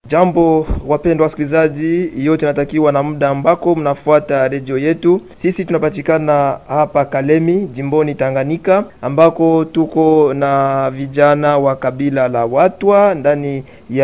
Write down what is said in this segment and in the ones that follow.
Jambo wapendwa wasikilizaji, yote natakiwa na muda ambako mnafuata redio yetu. Sisi tunapatikana hapa Kalemi, jimboni Tanganyika, ambako tuko na vijana wa kabila la Watwa ndani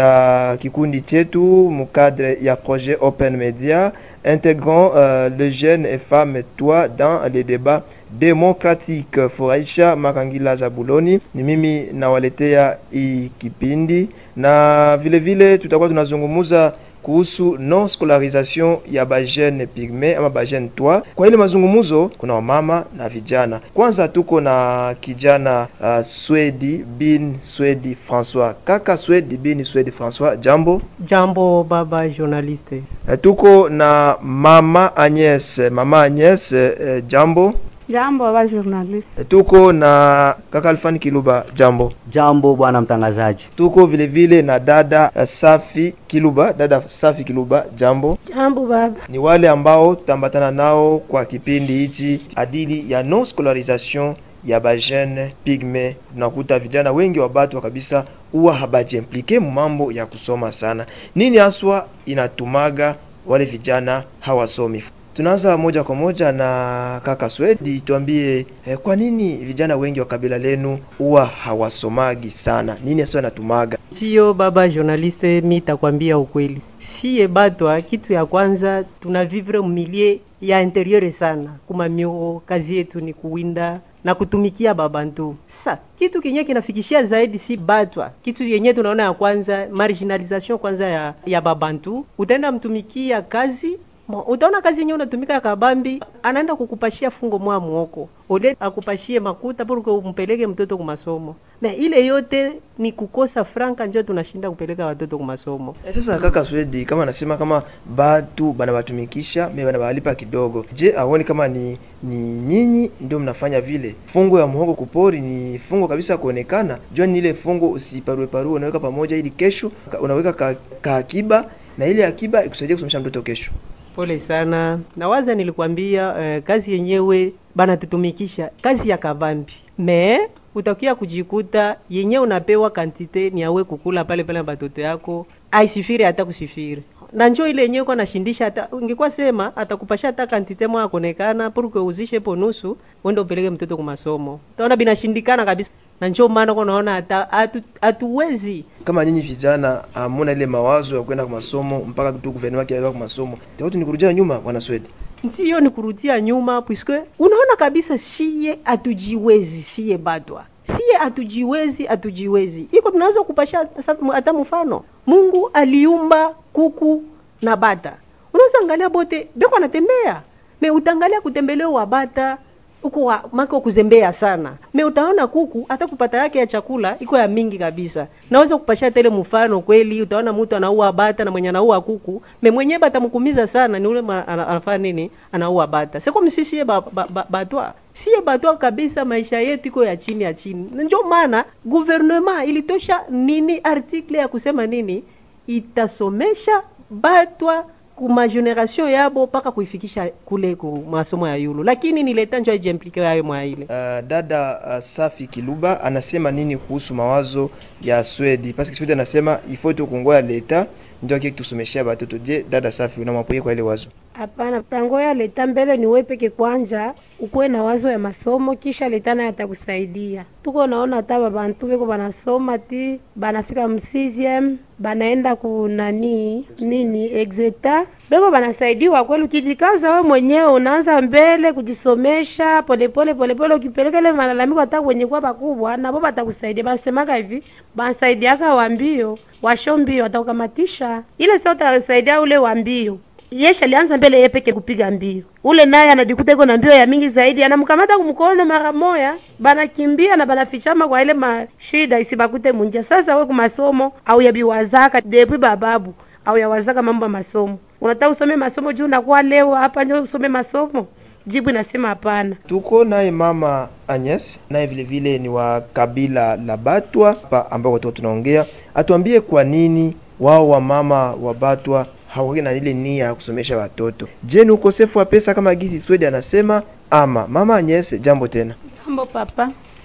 ya kikundi chetu mukadre ya projet Open Media intégrant euh, les jeunes et femmes toi dans les débats démocratiques. Furahisha Makangila Zabuloni ni mimi nawaletea hii kipindi, na vile vile tutakuwa tunazungumuza kuhusu non scolarisation ya bajene pigme ama bajene twa. Kwa ile mazungumuzo kuna wamama na vijana. Kwanza tuko na kijana uh, Swedi bin Swedi François, kaka Swedi bin Swedi François, jambo. Jambo baba journaliste. Eh, tuko na mama Agnes, mama Agnes, eh, jambo. Jambo baba journalist. Eh, tuko na kaka Alfani Kiluba, jambo. Jambo bwana mtangazaji. Tuko vile vile na dada eh, Safi Kiluba, dada Safi Kiluba, jambo. Jambo baba. Ni wale ambao tutambatana nao kwa kipindi hichi adili ya non scolarisation ya bajene pigme. Tunakuta vijana wengi wa batu kabisa huwa habajiimplike mambo ya kusoma sana. Nini haswa inatumaga wale vijana hawasomi? Tunaanza moja kwa moja na kaka Swedi, tuambie eh, kwa nini vijana wengi wa kabila lenu huwa hawasomagi sana? Nini haswa inatumaga? Sio baba journaliste, mi takwambia ukweli. Siye batwa, kitu ya kwanza tuna vivre milie ya interieur sana, kuma mio kazi yetu ni kuwinda na kutumikia babantu. Sa kitu kenye kinafikishia zaidi si batwa, kitu yenye tunaona ya kwanza marginalisation kwanza ya, ya babantu. Utaenda mtumikia kazi Mo, utaona kazi yenyewe unatumika ya kabambi, anaenda kukupashia fungo mwa muoko ule akupashie makuta pour umpeleke mtoto kumasomo, na ile yote ni kukosa franka, njo tunashinda kupeleka watoto kumasomo. Eh, sasa kaka Swedi, kama anasema kama batu banabatumikisha me banabalipa kidogo, je, aoni kama ni ni nyinyi ndio mnafanya vile? Fungo ya muhogo kupori ni fungo kabisa kuonekana, jua ni ile fungo usiparue parue, unaweka pamoja ili kesho ka- unaweka ka, ka akiba na ile akiba ikusaidia kusomesha mtoto kesho. Pole sana, nawaza nilikwambia eh, kazi yenyewe banatutumikisha kazi ya kabambi me utakia kujikuta yenyewe unapewa kantite ni awe kukula pale pale na batoto yako aisifiri hata kusifiri na njo ile yenyewe kwa nashindisha hata ungekuwa sema atakupasha hata kantite mwa akonekana purke uzishe po nusu wende upeleke mtoto kumasomo taona binashindikana kabisa na njo maana kwa naona hata hatu- hatuwezi Kama nyinyi vijana hamuna ile mawazo ya kwenda kwa masomo mpaka tu guvernema kiaga kwa masomo, tayari ni kurudia nyuma, bwana Swedi. ndiyo ni kurudia nyuma puisque unaona kabisa siye hatujiwezi siye batwa siye hatujiwezi hatujiwezi iko tunaweza kupasha sa- hata mfano mungu aliumba kuku na bata unaweza angalia bote beko anatembea me utaangalia kutembelea wa bata uko wa mako kuzembea sana me utaona kuku hata kupata yake ya chakula iko ya mingi kabisa naweza kupasha tele mfano kweli utaona mtu anaua bata na mwenye anaua kuku me mwenyewe batamkumiza sana ni ule ma- ana- anafanya nini anaua bata seko msisiye ba, ba, ba, batwa siye batwa kabisa maisha yetu iko ya chini ya chini Na ndio maana gouvernement ilitosha nini article ya kusema nini itasomesha batwa kuma generation yabo mpaka kuifikisha kule ku masomo ya yulu lakini ni leta njo aijimplike yayo mwa ile Uh, dada uh, Safi Kiluba anasema nini kuhusu mawazo ya Swedi? Parce que Swedi anasema il faut tukungoya leta ndio kile tusomeshia batoto. Je, dada Safi unamwapoye kwa ile wazo? Hapana, tangoya leta mbele ni wewe peke kwanja ukuwe na wazo ya masomo, kisha leta naye atakusaidia. Tuko naona hata babantu beko banasoma ti banafika msiziem banaenda ku nani nini exeta beko banasaidiwa kweli. Ukijikaza we mwenyewe unaanza mbele kujisomesha polepole polepole, ukipeleka ile malalamiko hata kwenye kwa bakubwa, nabo batakusaidia. Banasemaga hivi banasaidiaka wambio washo mbio, watakukamatisha ile sasa, utasaidia ule wambio Yesha alianza mbele yeye peke kupiga mbio, ule naye anajikuta iko na mbio ya mingi zaidi, anamkamata kumkono mara moya, banakimbia na banafichama kwa ile mashida isibakute munja. Sasa we kumasomo au yabiwazaka depuis bababu au yawazaka mambo ya masomo, unataka usome masomo juu unakuwa leo hapa ndio usome masomo? Jibu inasema hapana. Tuko naye mama Agnes, naye vile vile ni wa kabila la Batwa hapa ambao watu tunaongea, atuambie kwa nini wao wa mama wa Batwa hawaki na ile nia ya kusomesha watoto. Je, ni ukosefu wa pesa kama gisi Swedi anasema ama? Mama Agnes, jambo tena. Jambo papa.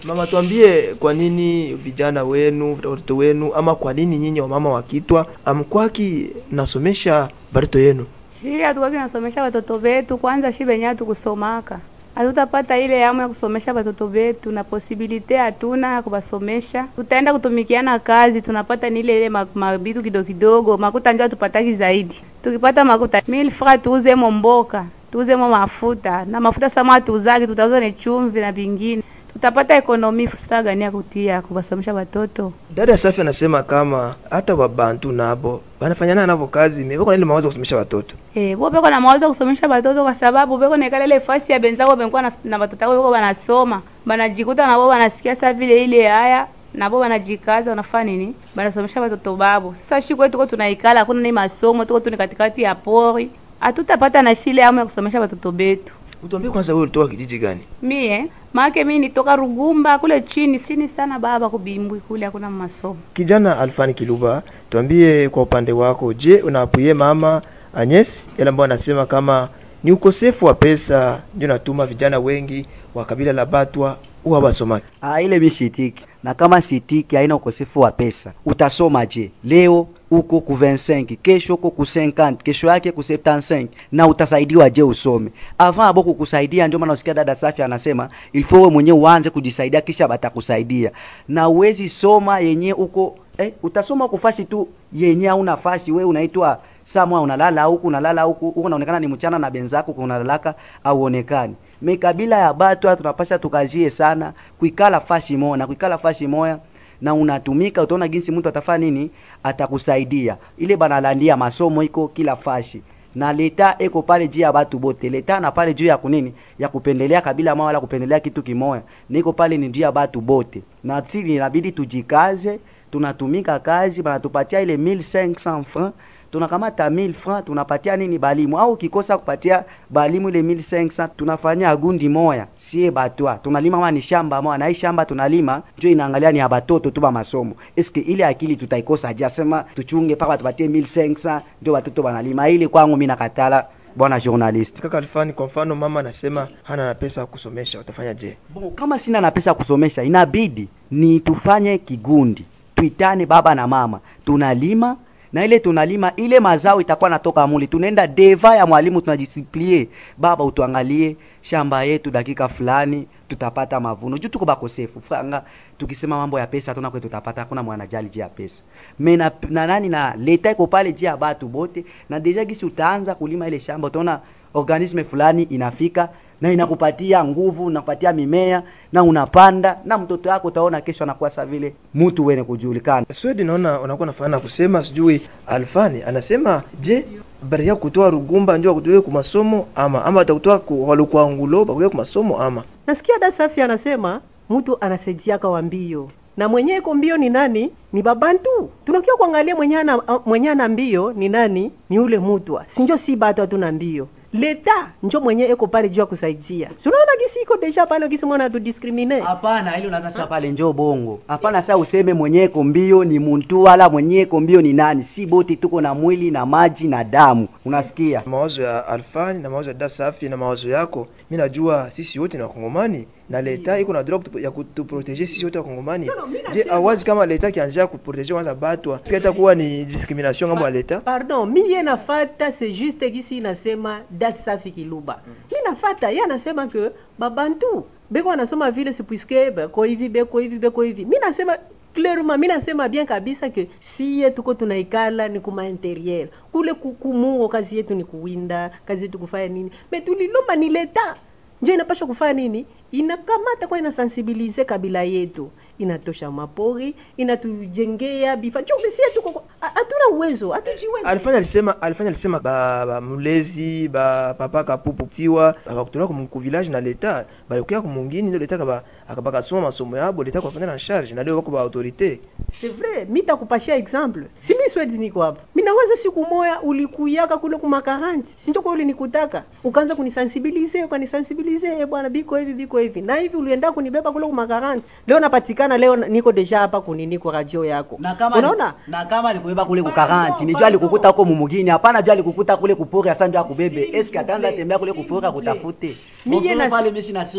Mama, tuambie kwa nini vijana wenu watoto wenu, ama kwa nini nyinyi wamama wa Kitwa amkwaki nasomesha batoto yenu? Shili hatukwaki nasomesha watoto wetu, kwanza shi benye hatukusomaka hatutapata ile yamu ya kusomesha watoto wetu, na posibilite hatuna ya kubasomesha. Tutaenda kutumikiana kazi, tunapata ni ile ile ma- mabitu kidogo kidogo, makuta ndio tupataki zaidi. Tukipata makuta mil fra tuuze mo mboka, tuuze mo mafuta na mafuta sama tuuzaki, tutauza ni chumvi na vingine, tutapata ekonomi fusta gani ya kutia kubasomesha watoto. Dada Safi anasema kama hata wabantu nabo banafanyana navo kazi mebeko na ile mawazo ya kusomesha watoto. Eh, bo beko na mawazo ya kusomesha watoto kwa sababu beko nekala ile fasi ya benzao bengwa na, na watoto wao beko banasoma. Banajikuta nabo banasikia sa vile ile haya nabo banajikaza wanafanya nini? Banasomesha watoto babo. Sasa shi kwetu tuko tunaikala hakuna ni masomo, tuko tu ni katikati ya pori. Hatutapata na shile amu ya kusomesha watoto betu. Utuambie kwanza, wewe ulitoka kijiji gani? Mie maake mimi nitoka Rugumba kule chini chini sana baba kubimbwi kule hakuna masomo. Kijana Alfani Kiluba, tuambie kwa upande wako, je, unaapuye mama Agnes yale ambayo anasema kama ni ukosefu wa pesa ndio natuma vijana wengi wa kabila la Batwa huwa basomaki? Ah, ile mi sitiki na kama sitiki haina ukosefu wa pesa. Utasoma je? Leo uko ku 25, kesho uko ku 50, kesho yake ku 75 na utasaidiwa je usome? Avant abo kukusaidia, ndio maana usikia dada Safi anasema il faut wewe mwenyewe uanze kujisaidia kisha batakusaidia. Na uwezi soma yenye uko eh, utasoma kufasi tu yenye hauna fasi, wewe unaitwa samwa unalala huku unalala huku huku unaonekana ni mchana na benzako unalalaka au onekani me kabila ya Batwa tunapasha tukazie sana kuikala fashi moya na kuikala fashi moya na unatumika, utaona jinsi mtu atafanya nini, atakusaidia. Ile banalandia masomo iko kila fashi na leta eko pale juu ya batu bote. Leta na pale juu ya kunini ya kupendelea kabila moja wala kupendelea kitu kimoya, niko pale ni juu ya batu bote, na sisi inabidi tujikaze, tunatumika kazi, banatupatia ile 1500 francs tunakamata 1000 francs tunapatia nini balimu, au ukikosa kupatia balimu ile 1500 tunafanyia agundi moya sie batwa tunalima ma ni shamba moya, na hii shamba tunalima njo inaangalia ni ya batoto tu ba masomo. Eske ile akili tutaikosa aje? Sema tuchunge paka tupatie 1500 ndio watoto banalima. Ile kwangu mimi nakatala, bwana journalist. Kaka Alfani, kwa mfano mama anasema hana na pesa ya kusomesha, utafanya je? Bon, kama sina na pesa ya kusomesha, inabidi ni tufanye kigundi, tuitane baba na mama, tunalima na ile tunalima ile mazao itakuwa natoka muli, tunaenda deva ya mwalimu, tunajisiplie baba, utuangalie shamba yetu, dakika fulani tutapata mavuno juu tuko bakosefu franga. Tukisema mambo ya pesa hatuna kwetu tutapata, hakuna mwanajali juu ya pesa me na, na nani na leta iko pale juu ya batu bote, na deja gisi utaanza kulima ile shamba, utaona organisme fulani inafika na inakupatia nguvu, inakupatia mimea na unapanda na mtoto wako utaona kesho anakuwa sa vile mtu wene kujulikana. Swedi, naona unakuwa nafana kusema sijui. Alfani anasema je, bari ya kutoa Rugumba ndio akutoe ku masomo ama ama atakutoa ku walikuwa ngulo bakuye ku masomo ama Nasikia da Safi anasema mtu anasaidiaka wa mbio na mwenye iko mbio ni nani? Ni babantu. Tunakia kuangalia mwenye ana mwenye ana mbio ni nani? Ni ule mutwa, sinjo si batu hatuna mbio leta njo mwenye eko pale juu ya kusaidia. Si unaona gisi iko deja pale gisi mwana tu discrimine. Hapana, hilo natasa pale njo bongo. Hapana, sasa useme mwenyeko mbio ni muntu wala mwenyeko mbio ni nani? Si bote tuko na mwili na maji na damu, unasikia? mawazo ya Alfani na mawazo ya Dasafi na mawazo yako, mi najua sisi wote ni wakongomani na leta iko na droit ya kutuproteger sisi wote wakongomani. No, no, mi Je, nasema- awazi kama leta kianjia kuproteger kwanza batwa, sika itakuwa ni discrimination ngambo ya leta? Pardon, mi ye nafata c'est juste gisi inasema da Safi Kiluba. Mi nafata ye anasema que babantu beko anasoma vile c'est puisque beko hivi beko hivi beko hivi. Mi nasema clairement, mi nasema bien kabisa que siye tuko tunaikala ni kuma interieur kule kukumuo, kazi yetu ni kuwinda, kazi yetu kufanya nini, me tulilomba ni leta njo inapasha kufanya nini, inakamata kwa inasensibilize kabila yetu, inatosha mapori, inatujengea bifa njo bisi yetu koko- ha- hatuna uwezo, hatujiwezi. Alifanya alisema alifanya alisema ba, ba mulezi ba papa kapupu tiwa abakutola ku ku village na leta balikuya ku mungini ndio leta kaba akabaka soma masomo yabo leta kwa na charge na leo wako ba autorité C'est vrai, mi takupashia exemple. Si mi swedi niko hapa. Mi nawaza siku moya ulikuyaka kule kuma karanti. Si ndio kwa ulinikutaka. Ukaanza kunisensibilize, ukanisensibilize, eh bwana biko hivi biko hivi. Na hivi ulienda kunibeba kule kuma karanti. Leo napatikana leo na- niko deja hapa kunini kwa radio yako. na kama Unaona? na kama alikuiba kule ku 40 Pardon, ni jua pardon. alikukuta huko mumugini hapana jua alikukuta kule kupori asa ndio akubebe S'il eske vous ataanza plaît, tembea kule s'il kupori vous plaît. akutafute Mie Bonjour, na- pale mimi sina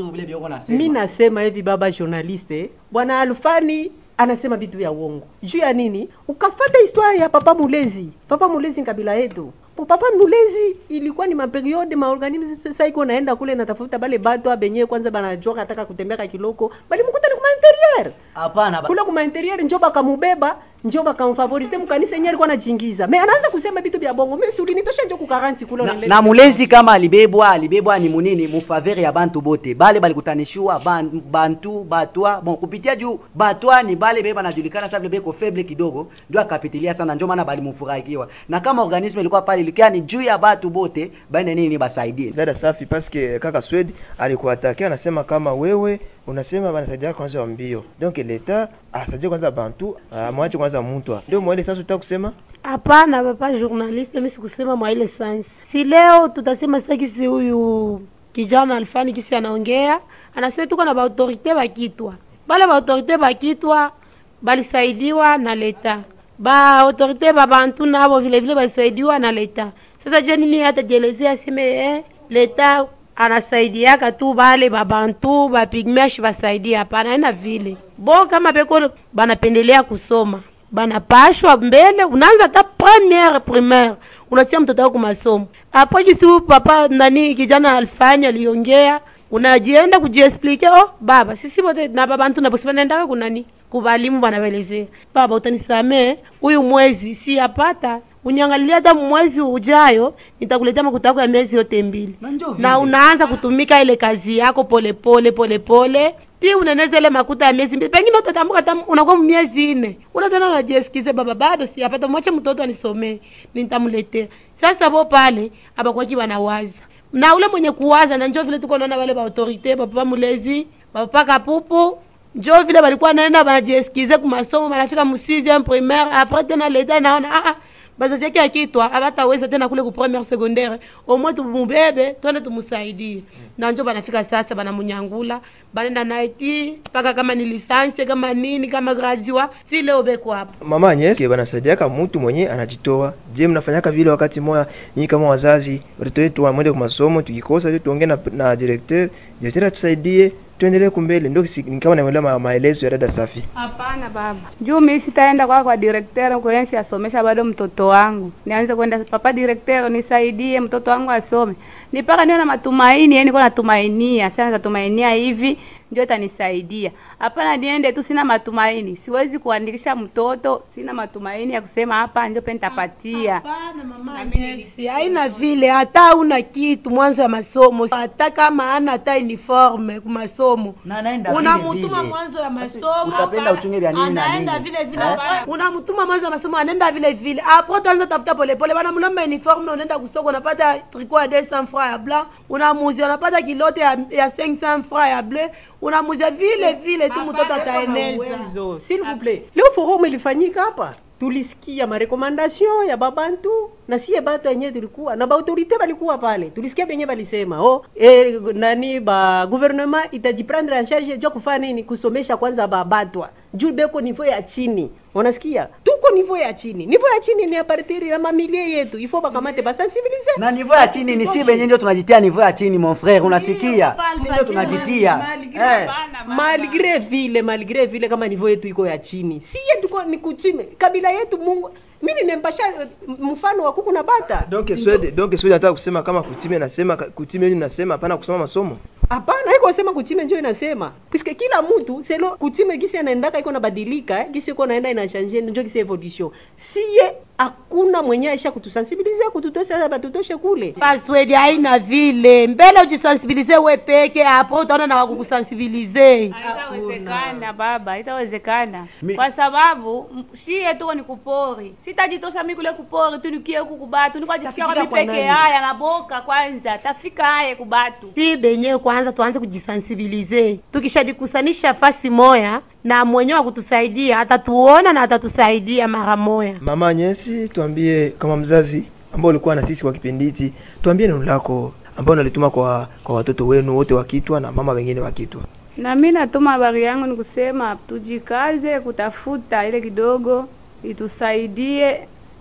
sur vile vile uko nasema. mi nasema hivi baba journaliste bwana alfani anasema vitu vya uongo juu ya nini ukafata historia ya papa mulezi papa mulezi ni kabila yetu Po papa mulezi ilikuwa ni maperiode maorganisme sasa iko naenda kule natafuta bale bato benye kwanza banajua kataka kutembeka kiloko bali mkuta ni kuma interieur Hapana. ba- kule kuma interieur njo bakamubeba njo bakamfavorize mkanisa yenyewe alikuwa anachingiza me anaanza kusema vitu vya bongo me si ulinitosha njo kukaranti kule na, unaendelea- na mulezi kama alibebwa alibebwa ni munini mufavere ya bantu bote bale balikutanishiwa ban, bantu batwa bon kupitia juu batwa ni bale bebe banajulikana sasa vile beko feble kidogo ndio akapitilia sana ndio maana balimufurahikiwa na kama organisme ilikuwa pale ilikia ni juu ya batu bote baende nini basaidie dada safi paske kaka Swed alikuatakia anasema kama wewe unasema banasaidia kwanza wa mbio donc leta asaidie kwanza bantu amwache kwanza mutwa ndio mwele sasa utaka kusema Hapana papa journaliste, mimi sikusema mwa ile sans. Si leo tutasema sasa kisi huyu kijana alfani kisi anaongea, anasema tuko na baautorite bakitwa. Bale baautorite bakitwa balisaidiwa na leta. Ba autorite ba bantu nabo vile vile balisaidiwa na leta. Sasa je nini hata jelezea aseme eh, leta anasaidiaka tu bale babantu bapigmesh basaidia hapana ina vile bo kama beko banapendelea kusoma banapashwa mbele unaanza hata premiere primaire unatia mtoto wako masomo hapo jisi huyu papa nani kijana alifanya aliongea unajienda kujiexplike oh baba sisi wote na babantu nabosi banaendaka kunani kubalimu banavelezea baba utanisamee huyu mwezi si apata unyangalilia hata mwezi ujayo nitakuletea makuta yako ya miezi yote mbili Na njoo na vile. unaanza kutumika ile kazi yako polepole polepole ti uneneza ile makuta ya miezi mbili pengine utatambuka hata unakuwa miezi nne unatena unajieskize baba bado siapata mwache mtoto anisomee nitamletea sasa bo pale abakwaki wanawaza na ule mwenye kuwaza na njo vile tuko naona wale baautorite bapapa mulezi bapapa kapupu njo vile balikuwa naenda banajieskize kumasomo banafika mu 6e primaire apres tena leta naona ah, ah, bazazi yake akitwa abataweza tena kule ku premiere secondaire omwe tumubebe twende tumusaidie na njo banafika sasa banamunyangula banenda naye ti mpaka kama ni lisansi kama nini kama graduat si leo beko hapo mama Agnes banasaidiaka mtu mwenye anajitoa. Je, mnafanyaka vile wakati moya nyinyi kama wazazi watoto wetu wamwende kwa masomo, tukikosa tu tuongee na, na directeur, directeur atusaidie tuendelee kumbele. Ndio si- ni kama naelewa ma, maelezo ya dada Safi. Hapana baba, juu mimi sitaenda kwa kwa directeur kuensi asomesha bado mtoto wangu, nianze kwenda papa directeur, nisaidie mtoto wangu asome, ni mpaka niwe na matumaini, yani niko natumainia sana, natumainia hivi ndio itanisaidia. Hapana, niende tu sina matumaini, siwezi kuandikisha mtoto, sina matumaini ya kusema hapa ndio pe nitapatia. Hapana mama Agnes, haina vile, hata una kitu mwanzo ya masomo, hata kama ana hata uniforme ku masomo Na anaenda vile unamutuma vile. mwanzo ya Basi, masomo, utapenda uchunge vya nini na anaenda nini? vile vile, Eh? unamutuma mwanzo ya masomo, anaenda vile vile. Hapo utaanza tafuta polepole, bana mlomba uniforme, na unaenda kusoko, unapata tricot ya 200 francs ya blanc, unamuzia, unapata kilote ya, ya 500 francs ya bleu, unamuzia vile vile tu, mtoto ataeneza. uwezo s'il vous plaît leo forum ilifanyika hapa tulisikia marekomandation ya babantu na siye batu yenye tulikuwa na baautorite balikuwa pale tulisikia benye balisema oh, eh, nani ba gouvernement itajiprendre en charge jua kufanya nini kusomesha kwanza babatwa juu beko niveau ya chini unasikia tuko niveau ya chini niveau ya chini ni a partir ya mamilie yetu ifo bakamate basensibilize na niveau ya chini ni si benye ndio tunajitia niveau ya chini mon frère unasikia si ndio tunajitia eh. malgre vile malgre vile kama niveau yetu iko ya chini si yetu ko- ni kuchime kabila yetu mungu mimi nimempasha eh, mfano wa kuku na bata Donc Swede, donc Swede nataka kusema kama kutime nasema kutime ni nasema hapana kusoma masomo. hapana iko sema kuchime njo inasema puisque kila mtu selo kuchime gisi anaendaka iko nabadilika eh, gisi iko naenda inashanje njo gisi evolution siye hakuna mwenye aisha kutusensibilize kututosha batutoshe kule Password haina vile, mbele ujisensibilize we peke, hapo utaona na wakukusensibilize. Haitawezekana baba, haitawezekana Mi- kwa sababu m- shie tuko ni kupori, sitajitosha mi kule kupori tu nikie huku kubatu, nikwajifikia Tafika kwa kwa mi peke nani? haya naboka kwanza, tafika haye kubatu si benyewe kwanza tuanze kujisensibilize, tukishajikusanisha fasi moya na mwenyewe wa kutusaidia atatuona na atatusaidia mara moya. Mama Agnes, tuambie kama mzazi ambao ulikuwa na sisi kwa kipindi hiki, tuambie neno lako ambao unalituma kwa kwa watoto wenu wote wakitwa na mama wengine wakitwa. na mi natuma habari yangu ni kusema tujikaze kutafuta ile kidogo itusaidie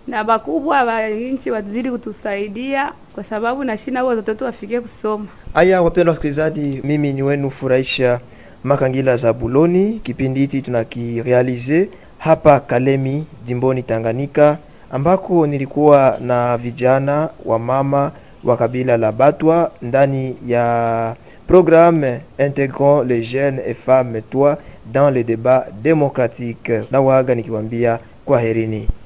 na bakubwa ba nchi wazidi kutusaidia, kwa sababu na shina watoto wetu wafikie kusoma. Haya, wapendwa wasikilizaji, mimi ni wenu furahisha Makangila za Buloni. Kipindi hiki tunakirealize hapa Kalemi, jimboni Tanganyika, ambako nilikuwa na vijana wa mama wa kabila la Batwa ndani ya programme intégrant les jeunes et femmes toi dans le débat démocratique. Na waaga nikiwaambia kwaherini.